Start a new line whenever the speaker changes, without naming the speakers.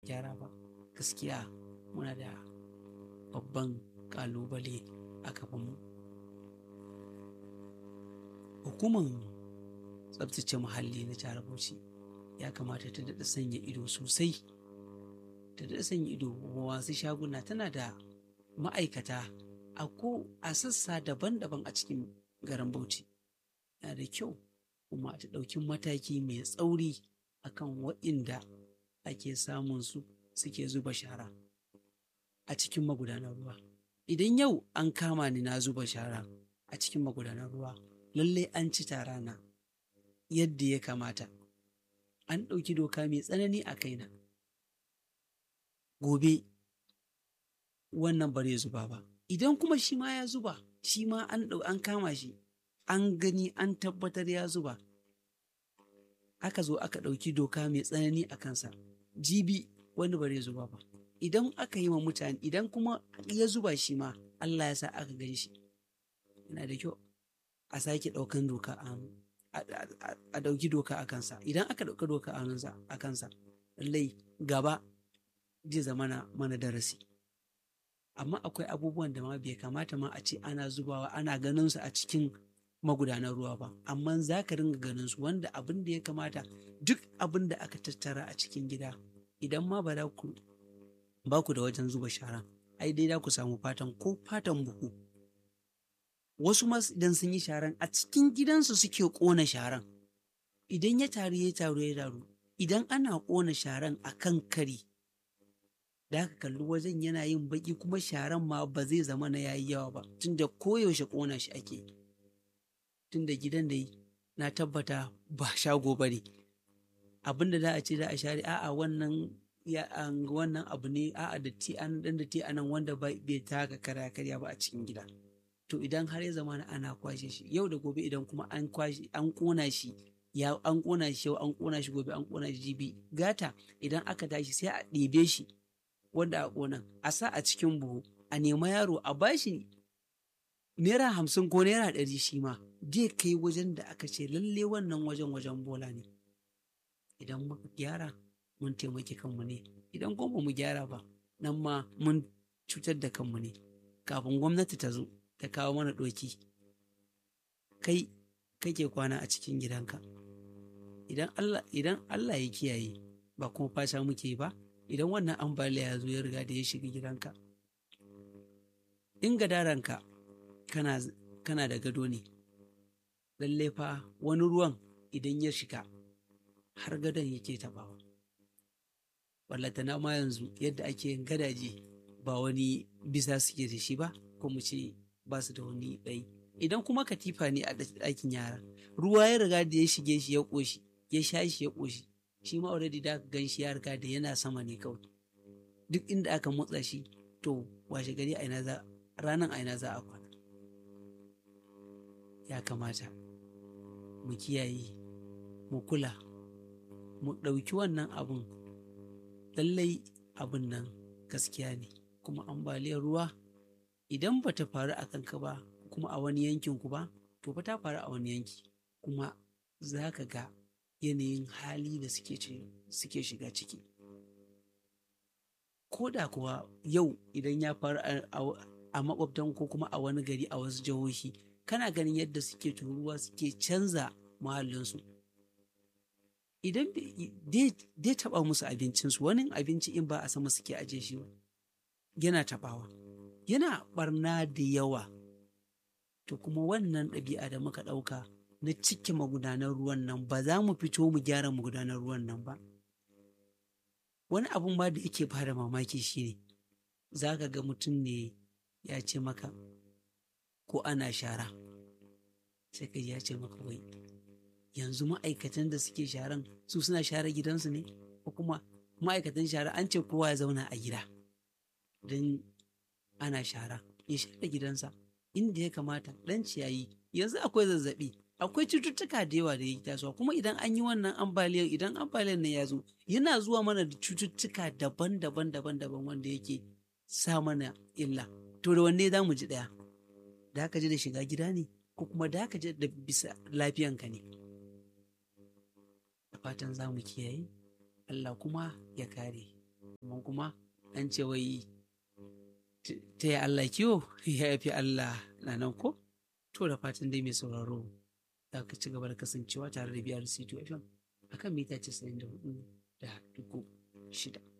gyara ba gaskiya muna da babban kalubale a gabanmu hukumar tsabtace muhalli na jihar bauchi ya kamata ta daɗa sanya ido sosai ta daɗa sanya ido wasu shaguna tana da ma'aikata a ko a sassa daban-daban a cikin garin bauchi yana da kyau kuma ta ɗauki mataki mai tsauri akan waɗanda ake samun su suke zuba shara a cikin magudanar ruwa idan yau an kama ni na zuba shara a cikin magudanar ruwa lallai an ci tara na yadda ya kamata an ɗauki doka mai tsanani a kaina gobe wannan bare zuba ba idan kuma shi ma ya zuba shi ma an an kama shi an gani an tabbatar ya zuba aka zo aka ɗauki doka mai tsanani a kansa jibi wani bare zuba ba idan aka yi wa mutane idan kuma ya zuba shi ma Allah ya sa aka gan shi yana da kyau a sake ɗaukan doka a ɗauki doka a kansa idan aka ɗauka doka a kansa lallai gaba zai zama mana darasi amma akwai abubuwan da ma bai kamata ma a ce ana zubawa ana ganin su a cikin magudanar ruwa ba amma za ka ringa ganin su wanda abin da ya kamata duk abin da aka tattara a cikin gida idan ma ba ku ba ku da wajen zuba shara ai dai za ku samu fatan ko fatan buhu wasu ma idan sun yi sharan a cikin gidansu suke ƙona sharan idan ya taru ya taru ya taru idan ana ƙona sharan a kan kari da aka kalli wajen yana yin baki kuma sharan ma ba zai zama na yayi yawa ba tunda koyaushe ƙona shi ake tunda gidan da na tabbata ba shago ba ne abin da za a ce za a share a'a wannan ya wannan abu ne a'a da ti an dan da ti anan wanda bai taka karya karya ba a cikin gida to idan har ya zama ana kwashe shi yau da gobe idan kuma an kwashe an kona shi ya an kona shi yau an kona shi gobe an kona shi jibi gata idan aka tashi sai a ɗebe shi wanda a ƙonan a sa a cikin buhu a nema yaro a bashi naira hamsin ko naira ɗari shi ma zai kai wajen da aka ce lalle wannan wajen wajen bola ne idan muka gyara mun taimaki kanmu ne idan kuma ba mu gyara ba nan ma mun cutar da kanmu ne kafin gwamnati ta zo ta kawo mana ɗoki kai kake kwana a cikin gidanka idan Allah idan Allah ya kiyaye ba kuma fasha muke ba idan wannan ambaliya ya zo ya riga da ya shiga gidanka in gadaranka kana kana da gado ne lalle fa wani ruwan idan ya shiga har gadon yake tabawa na ma yanzu yadda ake yin gadaje ba wani bisa suke da shi ba ko mu ce ba su da wani ɗai idan kuma katifa ne a ɗakin yara ruwa ya riga da ya shige shi ya ƙoshi ya sha shi ya ƙoshi shi ma already da gan shi ya riga da yana sama ne kawai duk inda aka motsa shi to washe gari a ina za ranan a ina za a kwana ya kamata mu kiyaye mu kula mu ɗauki wannan abun lallai abun nan gaskiya ne kuma ambaliyar ruwa idan ba ta faru a kanka ba kuma a wani yankin ku ba to ba ta faru a wani yanki kuma za ka ga yanayin hali da suke shiga ciki ko da kuwa yau idan ya faru a makwabtan ko kuma a wani gari a wasu jihohi kana ganin yadda suke turuwa suke canza muhallinsu idan dai taba musu abincinsu wani abinci in ba a sama suke aje shi yana tabawa yana barna da yawa to kuma wannan ɗabi'a da muka ɗauka na cike magudanar ruwan nan ba za mu fito mu gyara magudanar ruwan nan ba wani abun ma da yake bada mamaki shine za ka ga mutum ne ya ce maka ko ana shara sai ka ya ce maka wai yanzu ma'aikatan da suke sharan su suna share gidansu ne ko kuma ma'aikatan shara an ce kowa ya zauna a gida don ana shara ya share gidansa inda ya kamata dan ciyayi yanzu akwai zazzabi akwai cututtuka da yawa da ya tasowa kuma idan an yi wannan ambaliyar idan ambaliyar nan ya zo yana zuwa mana da cututtuka daban-daban daban-daban wanda yake sa mana illa to da wanne za mu ji ɗaya da haka ji da shiga gida ne ko kuma da haka ji da bisa lafiyanka ne da fatan za mu kiyaye Allah kuma ya kare amma kuma an ce wai ta yi Allah kiwo ya fi Allah na nan ko to da fatan dai mai sauraro za ka ci gaba da kasancewa tare da biyar C2 FM akan mita 94 da dugu shida.